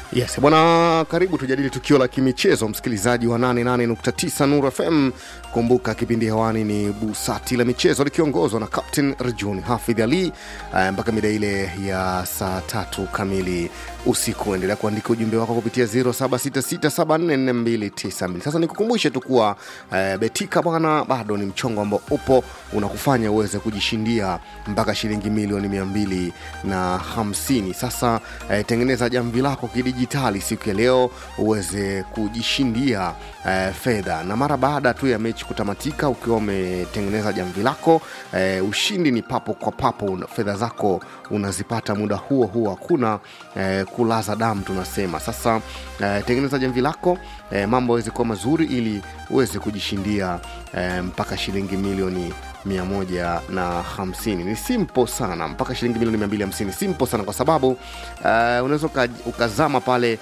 Yes, bwana, karibu tujadili tukio la kimichezo, msikilizaji wa 88.9 Nuru FM. Kumbuka kipindi hewani ni busati la michezo likiongozwa na Captain Rajuni Hafidh Ali eh, mpaka mida ile ya saa tatu kamili usiku. Endelea kuandika ujumbe wako kupitia 0766744292. Sasa nikukumbushe tu kuwa eh, Betika bwana, bado ni mchongo ambao upo unakufanya uweze kujishindia mpaka shilingi milioni mia mbili na hamsini. Sasa eh, tengeneza jamvi lako kidijitali siku ya leo uweze kujishindia eh, fedha, na mara baada tu ya mechi kutamatika, ukiwa umetengeneza jamvi lako eh, ushindi ni papo kwa papo, una- fedha zako unazipata muda huo huo, hakuna eh, kulaza damu tunasema. Sasa eh, tengeneza jamvi lako eh, mambo yaweze kuwa mazuri ili uweze kujishindia eh, mpaka shilingi milioni mia moja na hamsini ni simple sana mpaka shilingi milioni mia mbili hamsini simple sana kwa sababu uh, unaweza uka- ukazama pale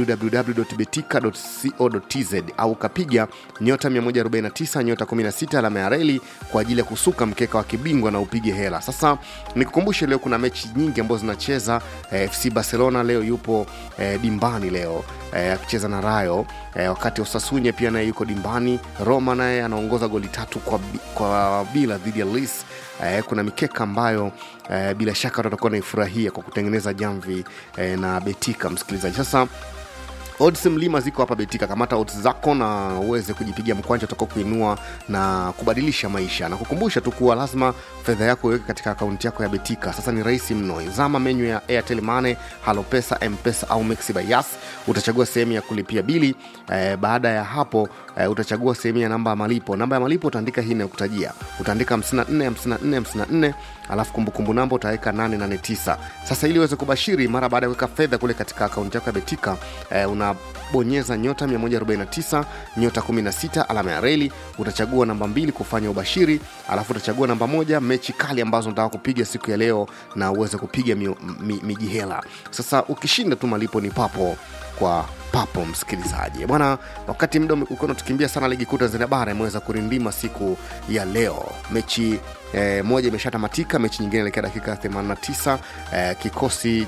www.betika.co.tz au ukapiga nyota 149 nyota 16 alama ya reli kwa ajili ya kusuka mkeka wa kibingwa na upige hela sasa nikukumbushe leo kuna mechi nyingi ambazo zinacheza eh, fc barcelona leo yupo eh, dimbani leo eh, akicheza na rayo eh, wakati osasunya pia naye yuko dimbani roma naye anaongoza goli tatu kwa, bi- kwa bila dhidi ya lis eh, kuna mikeka ambayo eh, bila shaka tutakuwa naifurahia kwa kutengeneza jamvi eh, na betika msikilizaji sasa odds mlima ziko hapa betika kamata odds zako na uweze kujipigia mkwanja utakao kuinua na kubadilisha maisha na kukumbusha tu kuwa lazima fedha yako iweke katika akaunti yako ya betika sasa ni rahisi mno zama menyu ya airtel mane halopesa mpesa au mexi by yas utachagua sehemu ya kulipia bili eh, baada ya hapo eh, utachagua sehemu ya namba ya malipo namba ya malipo utaandika hii inayokutajia utaandika 54 54 54 alafu kumbukumbu namba utaweka 889 sasa ili uweze kubashiri mara baada ya kuweka fedha kule katika akaunti yako ya betika eh, unabonyeza nyota 149 nyota 16 alama ya reli utachagua namba mbili kufanya ubashiri alafu utachagua namba moja mechi kali ambazo unataka kupiga siku ya leo na uweze kupiga mi, mi, mijihela sasa ukishinda tu malipo ni papo kwa papo msikilizaji bwana wakati muda ume- ukiwa unatukimbia sana ligi kuu tanzania bara imeweza kurindima siku ya leo mechi eh, moja imeshatamatika mechi nyingine elekea dakika 89 eh, kikosi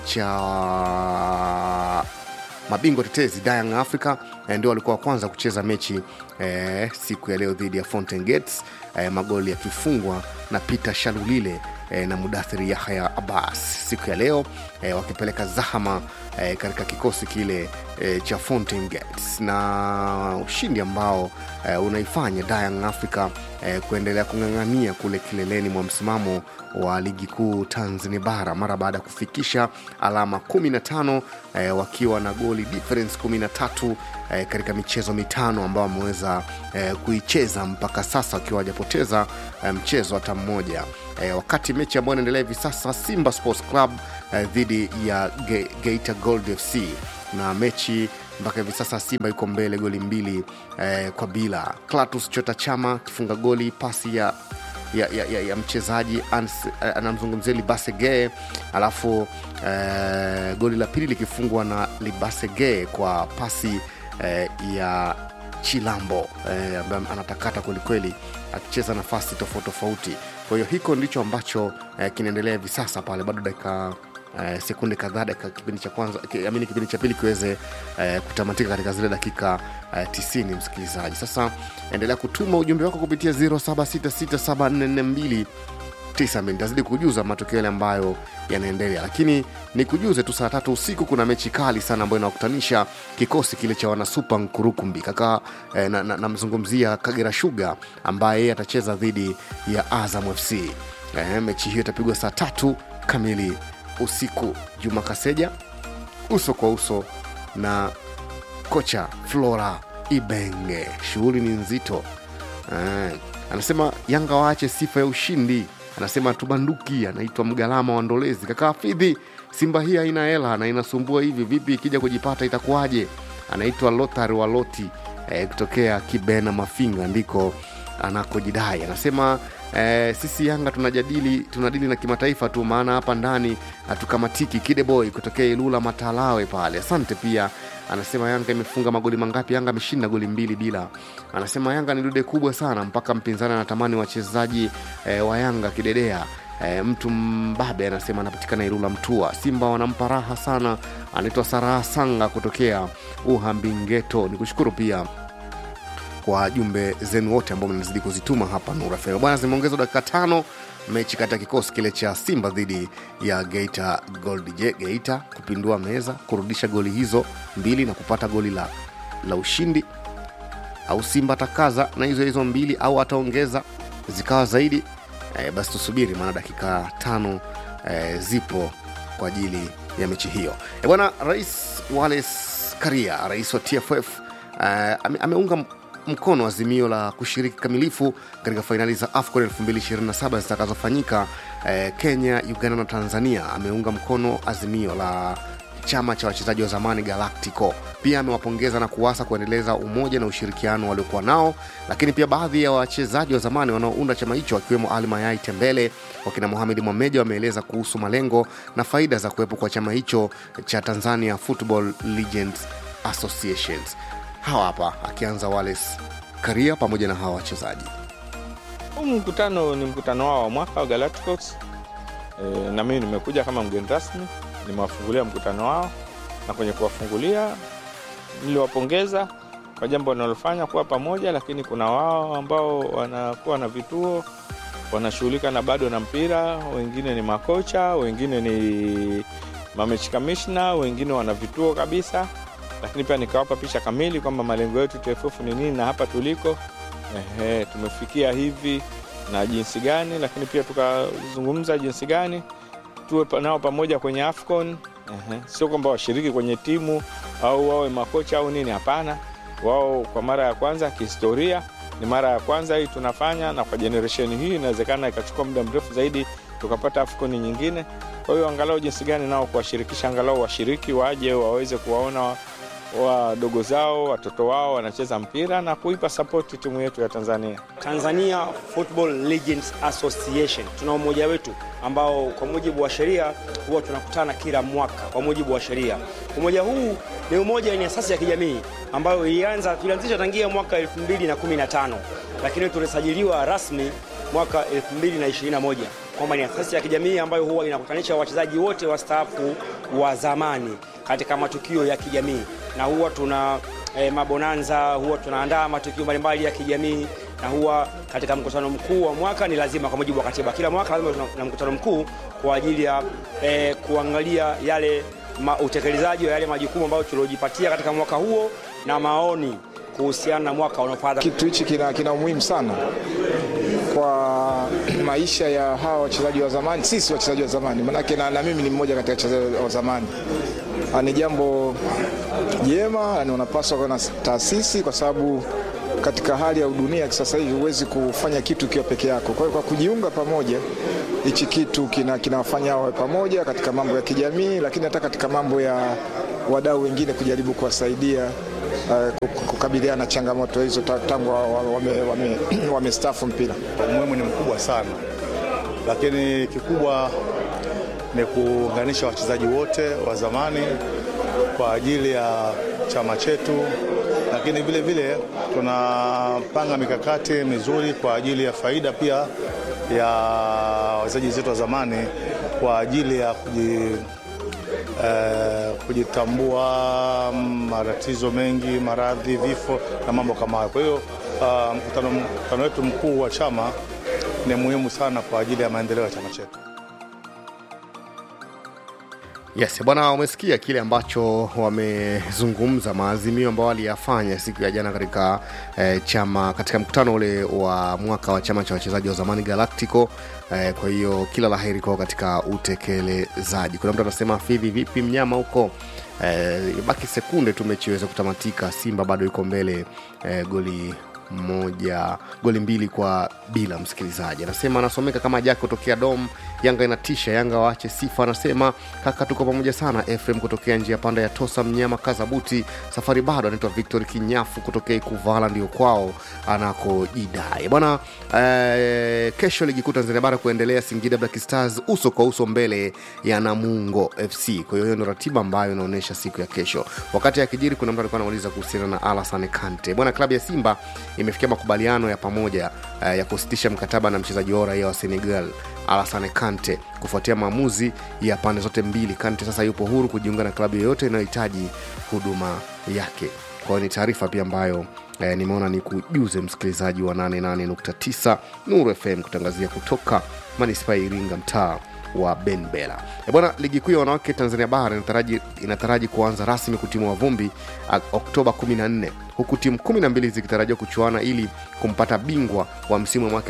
cha mabingwa tetezi Young Africa eh, ndio walikuwa wa kwanza kucheza mechi eh, siku ya leo dhidi ya Fountain Gates eh, magoli yakifungwa na Peter Shalulile eh, na Mudathiri Yahya Abbas siku ya leo eh, wakipeleka zahama eh, katika kikosi kile eh, cha Fountain Gates na ushindi ambao eh, unaifanya Young Africa eh, kuendelea kung'ang'ania kule kileleni mwa msimamo wa ligi kuu Tanzania bara mara baada ya kufikisha alama 15 eh, wakiwa na goli difference 13 eh, katika michezo mitano ambao wameweza eh, kuicheza mpaka sasa wakiwa hawajapoteza eh, mchezo hata mmoja eh, wakati mechi ambayo inaendelea hivi sasa Simba Sports Club eh, dhidi ya Ge Geita Gold FC na mechi mpaka hivi sasa Simba yuko mbele goli mbili eh, kwa bila. Clatous Chota Chama kifunga goli pasi ya ya, ya, ya, ya mchezaji Ans- eh, anamzungumzia Libasege, alafu eh, goli la pili likifungwa na Libasege kwa pasi eh, ya Chilambo eh, ambaye anatakata kwelikweli akicheza nafasi tofauti tofauti. Kwa hiyo hiko ndicho ambacho eh, kinaendelea hivi sasa pale, bado dakika eh, sekunde kadhaa dakika kipindi cha kwanza ki- amini kipindi cha pili kiweze eh, kutamatika katika zile dakika eh, 90 msikilizaji sasa endelea kutuma ujumbe wako kupitia 07667442 tisa nitazidi kujuza matokeo yale ambayo yanaendelea lakini nikujuze tu saa tatu usiku kuna mechi kali sana ambayo inawakutanisha kikosi kile cha wanasupa nkurukumbi kaka eh, namzungumzia na, namzungumzia kagera shuga ambaye yeye atacheza dhidi ya azam fc eh, mechi hiyo itapigwa saa tatu kamili usiku juma kaseja uso kwa uso na kocha flora ibenge shughuli ni nzito eh, anasema yanga waache sifa ya ushindi anasema tubanduki anaitwa mgalama wa ndolezi kaka hafidhi simba hii haina hela na inasumbua hivi vipi ikija kujipata itakuwaje anaitwa lothar wa loti eh, kutokea kibena mafinga ndiko anakojidai anasema eh, sisi yanga tunajadili tunadili na kimataifa tu maana hapa ndani hatukamatiki kideboy kutokea ilula matalawe pale asante pia anasema yanga imefunga magoli mangapi yanga ameshinda goli mbili bila anasema yanga ni dude kubwa sana mpaka mpinzani anatamani wachezaji eh, wa yanga kidedea E, mtu mbabe anasema anapatikana Ilula Mtua. Simba wanampa raha sana, anaitwa Saraha Sanga kutokea Uhambingeto. Ni kushukuru pia kwa jumbe zenu wote ambao mnazidi kuzituma hapa Nura FM. Bwana, zimeongezwa dakika tano mechi kati ya kikosi kile cha Simba dhidi ya Geita Gold. Je, Geita kupindua meza kurudisha goli hizo mbili na kupata goli la, la ushindi au Simba atakaza na hizo hizo mbili au ataongeza zikawa zaidi? E, basi tusubiri, maana dakika tano e, zipo kwa ajili ya mechi hiyo. E, bwana Rais Wallace Karia, rais wa TFF e, ame, ameunga mkono azimio la kushiriki kamilifu katika fainali za AFCON 2027 zitakazofanyika eh, Kenya, Uganda na Tanzania. Ameunga mkono azimio la chama cha wachezaji wa zamani Galactico. Pia amewapongeza na kuwasa kuendeleza umoja na ushirikiano waliokuwa nao, lakini pia baadhi ya wachezaji wa zamani wanaounda chama hicho akiwemo Ali Mayai Tembele, wakina Mohamed Mwameja wameeleza kuhusu malengo na faida za kuwepo kwa chama hicho cha Tanzania Football Legends Associations. Hawa hapa akianza Wallace Karia pamoja na hawa wachezaji. Huu mkutano ni mkutano wao wa mwaka wa Galacticos. E, na mimi nimekuja kama mgeni rasmi, nimewafungulia mkutano wao, na kwenye kuwafungulia niliwapongeza kwa jambo wanalofanya kuwa pamoja, lakini kuna wao ambao wanakuwa na vituo wanashughulika na bado na mpira, wengine ni makocha, wengine ni mamechi kamishna, wengine wana vituo kabisa lakini pia nikawapa picha kamili kwamba malengo yetu TFF ni nini na hapa tuliko, ehe, tumefikia hivi na jinsi gani, lakini pia tukazungumza jinsi gani tuwe nao pamoja kwenye AFCON. Ehe, sio kwamba washiriki kwenye timu au wawe makocha au nini, hapana. Wao kwa mara ya kwanza kihistoria, ni mara ya kwanza hii tunafanya, na kwa generation hii inawezekana ikachukua muda mrefu zaidi tukapata AFCON nyingine. Kwa hiyo angalau jinsi gani nao kuwashirikisha, angalau washiriki waje waweze kuwaona wadogo zao watoto wao wanacheza mpira na kuipa sapoti timu yetu ya Tanzania. Tanzania Football Legends Association tuna umoja wetu ambao kwa mujibu wa sheria huwa tunakutana kila mwaka kwa mujibu wa sheria. Umoja huu ni umoja wenye asasi ya kijamii ambayo ilianza tulianzisha tangia mwaka 2015 lakini tulisajiliwa rasmi mwaka 2021 kwamba ni asasi ya kijamii ambayo huwa inakutanisha wachezaji wote wastaafu wa zamani katika matukio ya kijamii na huwa tuna e, mabonanza, huwa tunaandaa matukio mbalimbali ya kijamii na huwa katika mkutano mkuu wa mwaka ni lazima, kwa mujibu wa katiba, kila mwaka lazima tuna mkutano mkuu kwa ajili ya e, kuangalia yale ma, utekelezaji wa yale majukumu ambayo tuliojipatia katika mwaka huo na maoni kuhusiana na mwaka unaofuata. Kitu hichi kina, kina umuhimu sana kwa maisha ya hawa wachezaji wa zamani, sisi wachezaji wa zamani, manake na, na mimi ni mmoja katika wachezaji wa zamani. Ni jambo jema, unapaswa kuwa na taasisi, kwa sababu katika hali ya dunia sasa hivi huwezi kufanya kitu ukiwa peke yako. Kwa hiyo kwa kujiunga pamoja, hichi kitu kinawafanya kina wawe pamoja katika mambo ya kijamii, lakini hata katika mambo ya wadau wengine kujaribu kuwasaidia uh, kukabiliana na changamoto hizo tangu wamestaafu wame, wame, wame mpira. Umuhimu ni mkubwa sana, lakini kikubwa ni kuunganisha wachezaji wote wa zamani kwa ajili ya chama chetu, lakini vile vile tunapanga mikakati mizuri kwa ajili ya faida pia ya wachezaji wetu wa zamani kwa ajili ya kuji, eh, kujitambua matatizo mengi, maradhi, vifo na mambo kama hayo. Kwa hiyo uh, mkutano, mkutano wetu mkuu wa chama ni muhimu sana kwa ajili ya maendeleo ya chama chetu. Yes, bwana, umesikia kile ambacho wamezungumza, maazimio ambayo waliyafanya siku ya jana katika eh, chama katika mkutano ule wa mwaka wa chama cha wachezaji wa zamani Galactico. Eh, kwa hiyo kila laheri kwao katika utekelezaji. Kuna mtu anasema Fidhi, vipi mnyama huko? Eh, baki sekunde tu mechi iweze kutamatika. Simba bado iko mbele eh, goli moja goli mbili kwa bila. Msikilizaji anasema anasomeka kama Jaki kutokea Dom. Yanga inatisha, Yanga waache sifa. Anasema kaka, tuko pamoja sana. Efrem kutokea njia panda ya Tosa, mnyama Kazabuti, safari bado. Anaitwa Victor Kinyafu kutokea Ikuvala, ndio kwao anakojidai bwana. Eh, kesho ligi kuu Tanzania bara kuendelea, Singida Black Stars uso kwa uso mbele ya Namungo FC. Kwa hiyo hiyo ndio ratiba ambayo inaonyesha siku ya kesho. Wakati akijiri, kuna mtu alikuwa anauliza kuhusiana na Alassane Kante bwana, klabu ya Simba imefikia makubaliano ya pamoja uh, ya kusitisha mkataba na mchezaji wao raia wa Senegal Alassane Kante kufuatia maamuzi ya pande zote mbili. Kante sasa yupo huru kujiunga na klabu yoyote inayohitaji huduma yake. Kwa hiyo ni taarifa pia ambayo eh, nimeona ni kujuze msikilizaji wa 88.9 Nuru FM kutangazia kutoka manispaa ya Iringa mtaa wa benbela E bwana ligi kuu ya wanawake tanzania bara inataraji, inataraji kuanza rasmi kutimua vumbi ah, oktoba 14 huku timu 12 zikitarajiwa kuchuana ili kumpata bingwa wa msimu wa mwaka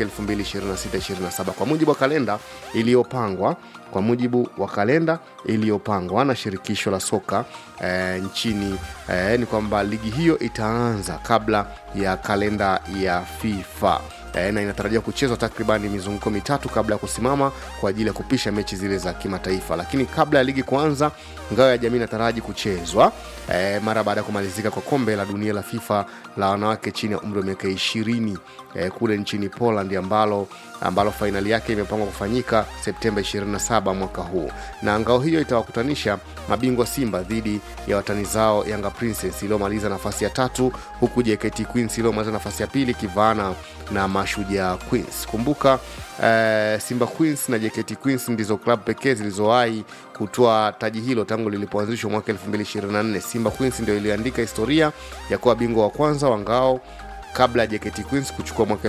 2026-27 kwa mujibu wa kalenda iliyopangwa kwa mujibu wa kalenda iliyopangwa na shirikisho la soka eh, nchini eh, ni kwamba ligi hiyo itaanza kabla ya kalenda ya fifa eh, na inatarajiwa kuchezwa takribani mizunguko mitatu kabla ya kusimama kwa ajili ya kupisha mechi zile za kimataifa lakini kabla ya ligi kuanza ngao ya jamii inataraji kuchezwa eh, mara baada ya kumalizika kwa kombe la dunia la fifa la wanawake chini ya umri wa miaka ishirini eh, kule nchini poland ambalo ambalo fainali yake imepangwa kufanyika septemba 27 mwaka huu na ngao hiyo itawakutanisha mabingwa simba dhidi ya watani zao yanga princess iliyomaliza nafasi ya tatu huku jkt queens iliyomaliza nafasi ya pili kivaana na mashujaa queens kumbuka eh, simba queens na jkt queens ndizo klabu pekee zilizowahi kutoa taji hilo tangu lilipoanzishwa mwaka 224 simba queens ndio iliandika historia ya kuwa bingwa wa kwanza wa ngao kabla ya JKT Queens kuchukua mwaka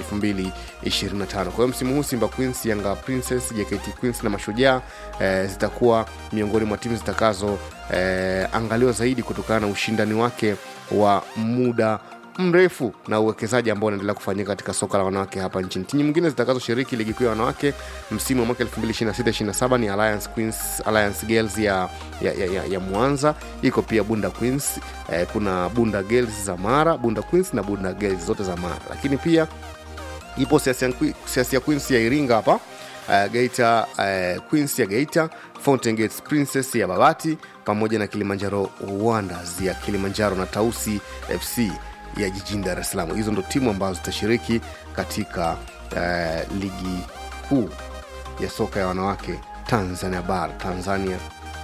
2025. Kwa hiyo msimu huu Simba Queens, Yanga Princess, JKT Queens na Mashujaa eh, zitakuwa miongoni mwa timu zitakazo eh, angaliwa zaidi kutokana na ushindani wake wa muda mrefu na uwekezaji ambao unaendelea kufanyika katika soka la wanawake hapa nchini. Timu nyingine zitakazoshiriki ligi kuu ya wanawake msimu wa mwaka 2026-27 ni Alliance Queens, Alliance Girls ya, ya, ya, ya, ya Mwanza, iko pia Bunda Queens eh, kuna Bunda Girls za Mara, Bunda Queens na Bunda Girls zote za Mara, lakini pia ipo Siasia Que- Siasia Queens ya Iringa hapa uh, Geita uh, Queens ya Geita, Fountain Gates Princess ya Babati pamoja na Kilimanjaro Wonders ya Kilimanjaro na Tausi FC ya jijini Dar es Salaam. Hizo ndo timu ambazo zitashiriki katika uh, ligi kuu ya soka ya wanawake Tanzania Bara, Tanzania.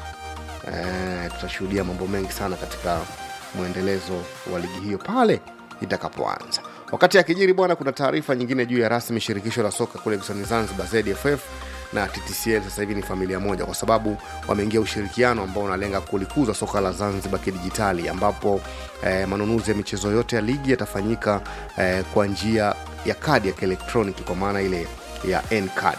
Uh, tutashuhudia mambo mengi sana katika mwendelezo wa ligi hiyo pale itakapoanza. Wakati akijiri bwana, kuna taarifa nyingine juu ya rasmi shirikisho la soka kule visiwani Zanzibar ZFF na TTCL sasa hivi ni familia moja, kwa sababu wameingia ushirikiano ambao unalenga kulikuza soka la Zanzibar kidijitali, ambapo eh, manunuzi ya michezo yote ya ligi yatafanyika eh, kwa njia ya kadi ya kielektroniki, kwa maana ile ya N-card.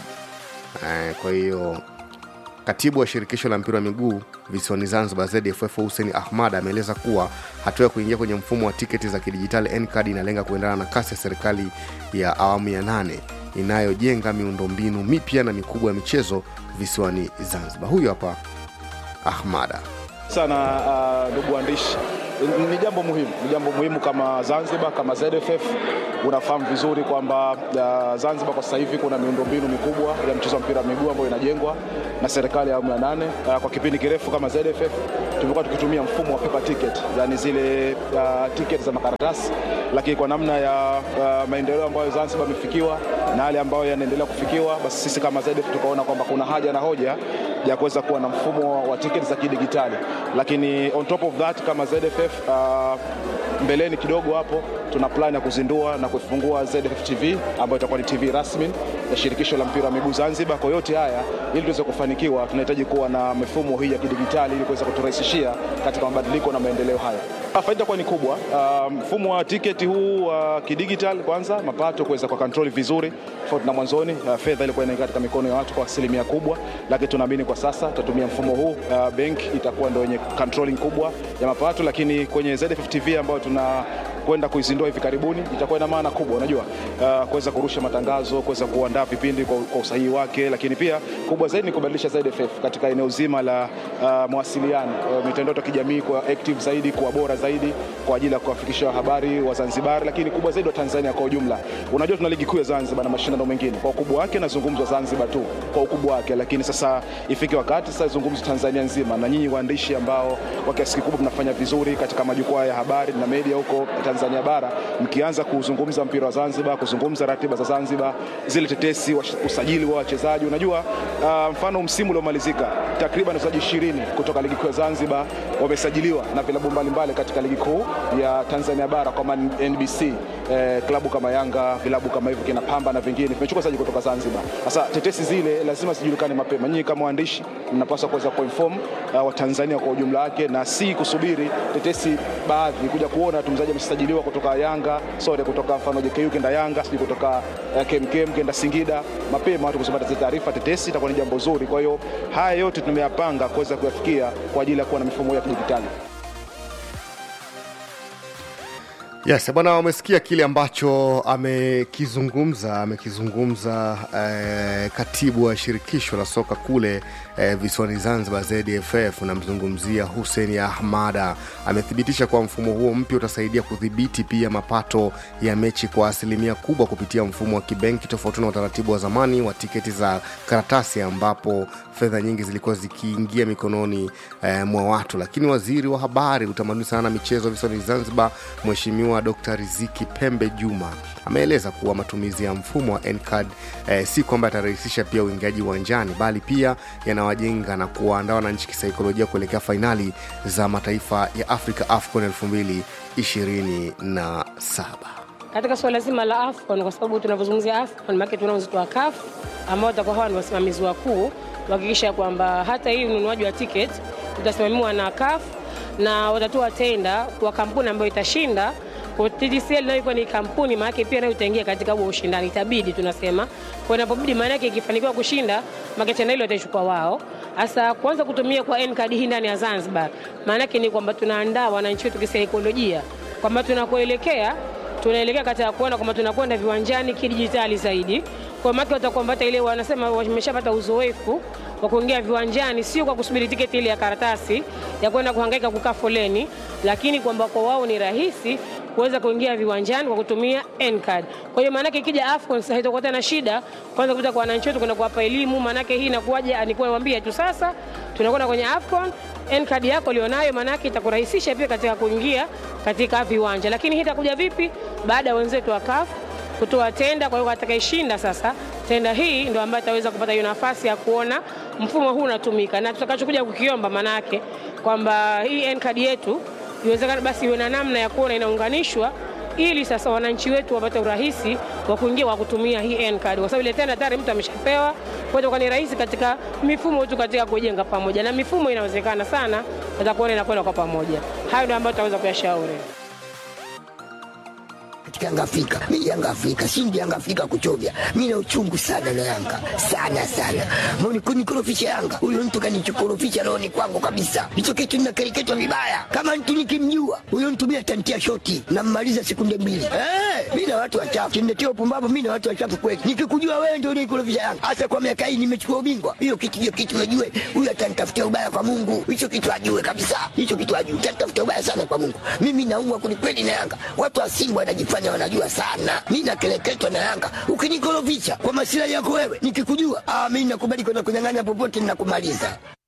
Eh, kwa hiyo Katibu wa shirikisho la mpira wa miguu visiwani Zanzibar ZFF Hussein Ahmad ameeleza kuwa hatua ya kuingia kwenye mfumo wa tiketi za kidijitali Ncard inalenga kuendana na kasi ya serikali ya awamu ya nane inayojenga miundombinu mipya na mikubwa ya michezo visiwani Zanzibar. Huyu hapa Ahmada. sana uh, ndugu waandishi Ni- ni jambo muhimu ni jambo muhimu kama zanzibar kama zff unafahamu vizuri kwamba uh, zanzibar kwa sasa hivi kuna miundombinu mikubwa ya mchezo wa mpira wa miguu ambayo inajengwa na serikali ya awamu ya nane uh, kwa kipindi kirefu kama zff tumekuwa tukitumia mfumo wa paper ticket yani zile uh, ticket za makaratasi lakini kwa namna ya uh, maendeleo ambayo zanzibar imefikiwa na yale ambayo yanaendelea kufikiwa basi sisi kama zff tukaona kwamba kuna haja na hoja ya kuweza kuwa na mfumo wa tiketi za kidigitali, lakini on top of that kama ZFF uh, mbeleni kidogo hapo tuna plan ya kuzindua na kufungua ZFF TV ambayo itakuwa ni TV rasmi ya shirikisho la mpira wa miguu Zanzibar. Kwa yote haya, ili tuweze kufanikiwa, tunahitaji kuwa na mifumo hii ya kidigitali ili kuweza kuturahisishia katika mabadiliko na maendeleo haya. Ah, Faida itakuwa ni kubwa. Ah, Mfumo wa tiketi huu wa kidigital, kwanza mapato kuweza kwa control vizuri, tofauti na mwanzoni ah, fedha ilikuwa inaingia katika mikono ya watu kwa asilimia kubwa, lakini tunaamini kwa sasa tutatumia mfumo huu. ah, Bank itakuwa ndio yenye controlling kubwa ya mapato, lakini kwenye ZFF TV ambayo tuna kwenda kuizindua hivi karibuni itakuwa ina maana kubwa, unajua uh, kuweza kurusha matangazo, kuweza kuandaa vipindi kwa, kwa usahihi wake, lakini pia kubwa zaidi ni kubadilisha ZFF katika eneo zima la uh, mawasiliano uh, mitandao ya kijamii kwa active zaidi, kuwa bora zaidi kwa ajili ya kuwafikisha habari wa Zanzibar, lakini kubwa zaidi wa Tanzania kwa ujumla. Unajua tuna ligi kuu ya Zanzibar na mashindano mengine, kwa ukubwa wake nazungumzwa Zanzibar tu kwa ukubwa wake, lakini sasa ifike wakati sasa zungumzwe Tanzania nzima, na nyinyi waandishi ambao kwa kiasi kikubwa mnafanya vizuri katika majukwaa ya habari na media huko Tanzania bara, mkianza kuzungumza mpira wa Zanzibar, kuzungumza ratiba za Zanzibar, zile tetesi, wash- usajili wa wachezaji. Unajua uh, mfano msimu uliomalizika takriban wachezaji ishirini kutoka ligi kuu ya Zanzibar wamesajiliwa na vilabu mbalimbali katika ligi kuu ya Tanzania bara kwa maana NBC eh, klabu kama Yanga, vilabu kama hivyo kina Pamba na vingine vimechukua wachezaji kutoka Zanzibar. Sasa tetesi zile lazima zijulikane mapema. Nyinyi kama waandishi mnapaswa kuweza kuinform uh, Watanzania kwa ujumla wake, na si kusubiri tetesi baadhi kuja kuona tu mchezaji amesajiliwa kutoka Yanga, sorry, kutoka mfano JKU kenda Yanga, sijui kutoka uh, KMKM kenda Singida. Mapema watu kusoma taarifa tetesi itakuwa ni jambo zuri. Kwa hiyo haya yote tumeyapanga kuweza kuyafikia kwa ajili ya kuwa na mifumo ya kidijitali. Yes, bwana, wamesikia kile ambacho amekizungumza amekizungumza eh, katibu wa shirikisho la soka kule eh, visiwani Zanzibar ZFF, namzungumzia Hussein Ahmada. Amethibitisha kuwa mfumo huo mpya utasaidia kudhibiti pia mapato ya mechi kwa asilimia kubwa kupitia mfumo wa kibenki, tofauti na utaratibu wa zamani wa tiketi za karatasi ambapo fedha nyingi zilikuwa zikiingia mikononi eh, mwa watu. Lakini waziri wa habari, utamaduni sana na michezo visiwani Zanzibar, Mheshimiwa Dr. Riziki Pembe Juma ameeleza kuwa matumizi ya mfumo wa NCAD eh, si kwamba yatarahisisha pia uingiaji uwanjani, bali pia yanawajenga na kuwaandaa wananchi kisaikolojia kuelekea fainali za mataifa ya Afrika AFCON 2027 katika suala zima la AFCON kwa sababu tunavyozungumzia AFCON maana tuna wenzetu wa CAF ambao watakuwa hawa ni wasimamizi wakuu kuhakikisha kwamba hata hii ununuaji wa tiketi utasimamiwa na CAF na watatoa tenda kwa kampuni ambayo itashinda. Kwa TTCL nayo ikuwa ni kampuni, maana pia nayo itaingia katika huo ushindani, itabidi tunasema, kwa inapobidi, maana yake ikifanikiwa kushinda, maana tenda hilo watachukua wao. Sasa kuanza kutumia kwa N-card hii ndani ya Zanzibar, maana yake ni kwamba tunaandaa wananchi wetu kisaikolojia kwamba tunakoelekea tunaelekea katika kuona kwamba tunakwenda viwanjani kidijitali zaidi. Kwa maana watakuwa hata ile wanasema wameshapata uzoefu wa kuingia viwanjani, sio kwa kusubiri tiketi ile ya karatasi ya kwenda kuhangaika kukaa foleni, lakini kwamba kwa wao ni rahisi kuweza kuingia viwanjani kwa kutumia N-card. Kwa hiyo maanake ikija AFCON sasa itakuwa tena shida kwanza kupita kwa wananchi wetu kwenda kuwapa elimu, maanake hii inakuwaje? Alikuwa niwaambia tu sasa tunakwenda kwenye AFCON N-card yako ulionayo, maanake itakurahisisha pia katika kuingia katika viwanja. Lakini hii itakuja vipi? Baada ya wenzetu wa CAF kutoa tenda. Kwa hiyo atakayeshinda sasa tenda hii ndio ambaye ataweza kupata hiyo nafasi ya kuona mfumo huu unatumika, na tutakachokuja kukiomba maanake kwamba hii N-card yetu iwezekana basi iwe na namna ya kuona inaunganishwa ili sasa wananchi wetu wapate urahisi wa kuingia kwa kutumia hii N-card, kwa sababu ile tena tayari mtu ameshapewa. Kwa hiyo ni rahisi katika mifumo tu katika kujenga pamoja, na mifumo inawezekana sana atakuona inakwenda kwa pamoja. Hayo ndio ambayo tutaweza kuyashauri katika Yanga Afrika. Mimi Yanga Afrika, shindi Yanga Afrika kuchovya. Mimi na uchungu sana na Yanga. Sana sana. Mbona kunikorofisha Yanga? Huyo mtu kanichokorofisha rohoni kwangu kabisa. Hicho kitu ninakereketwa vibaya. Kama mtu nikimjua, huyo mtu mimi atantia shoti na mmaliza sekunde mbili. Eh, mimi na watu wachafu. Kiniletea upumbavu mimi na watu wachafu kweli. Nikikujua wewe ndio unikorofisha Yanga. Hasa kwa miaka hii nimechukua ubingwa. Hiyo kitu hiyo kitu najue. Huyo atanitafutia ubaya kwa Mungu. Hicho kitu ajue kabisa. Hicho kitu ajue. Atanitafutia ubaya sana kwa Mungu. Mimi naumwa kwelikweli na Yanga. Watu wa Simba wanajifanya wanajua sana. Mi nakeleketwa na Yanga. Ukinikorofisha kwa masilahi yako wewe, nikikujua, ah, mi nakubali kwenda kunyang'anya popote, ninakumaliza.